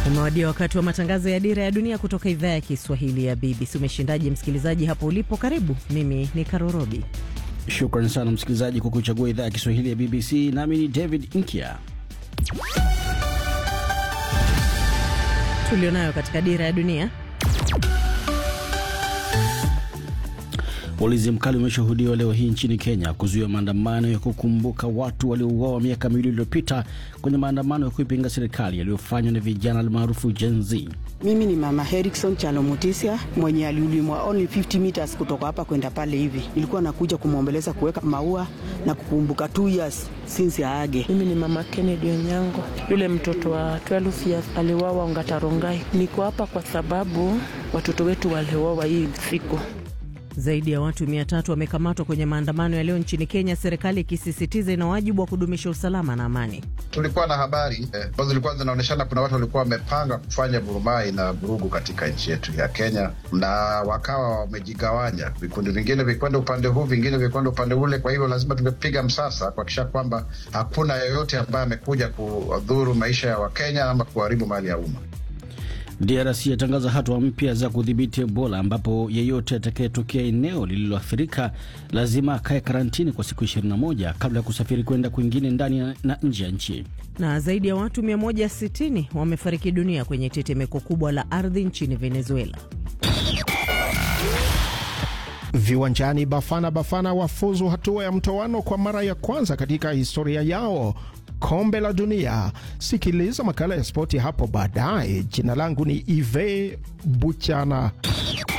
Umewadia wakati wa matangazo ya Dira ya Dunia kutoka idhaa ya Kiswahili ya BBC. Umeshindaje msikilizaji hapo ulipo? Karibu, mimi ni Karorobi. Shukran sana msikilizaji kwa kuchagua idhaa ya Kiswahili ya BBC. Nami ni David Inkia. Tulionayo katika Dira ya Dunia. Ulinzi mkali umeshuhudiwa leo hii nchini Kenya kuzuia maandamano ya kukumbuka watu waliouawa miaka miwili iliyopita kwenye maandamano ya kuipinga serikali yaliyofanywa na vijana almaarufu Gen Z. Mimi ni mama Herikson Chalomutisia mwenye aliulimwa only 50 meters kutoka hapa kwenda pale hivi. Nilikuwa nakuja kumwombeleza, kuweka maua na kukumbuka 2 years since aage. Mimi ni mama Kennedy Onyango, yule mtoto wa 12 years aliwawa Ongatarongai. Niko hapa kwa sababu watoto wetu waliwawa hii siku. Zaidi ya watu mia tatu wamekamatwa kwenye maandamano ya leo nchini Kenya, serikali ikisisitiza ina wajibu wa kudumisha usalama na amani. Tulikuwa na habari ambazo eh, zilikuwa zinaonyeshana kuna watu walikuwa wamepanga kufanya vurumai na vurugu katika nchi yetu ya Kenya, na wakawa wamejigawanya, vikundi vingine vikwenda upande huu, vingine vikwenda upande ule. Kwa hivyo lazima tumepiga msasa kuhakikisha kwamba hakuna yeyote ambaye amekuja kudhuru maisha ya Wakenya ama kuharibu mali ya umma. DRC yatangaza hatua mpya za kudhibiti Ebola ambapo yeyote atakayetokea eneo lililoathirika lazima akae karantini kwa siku 21 kabla ya kusafiri kwenda kwingine ndani na nje ya nchi. Na zaidi ya watu 160 wamefariki dunia kwenye tetemeko kubwa la ardhi nchini Venezuela. Viwanjani, Bafana Bafana wafuzu hatua ya mtoano kwa mara ya kwanza katika historia yao kombe la dunia. Sikiliza makala ya spoti hapo baadaye. Jina langu ni Ive Buchana.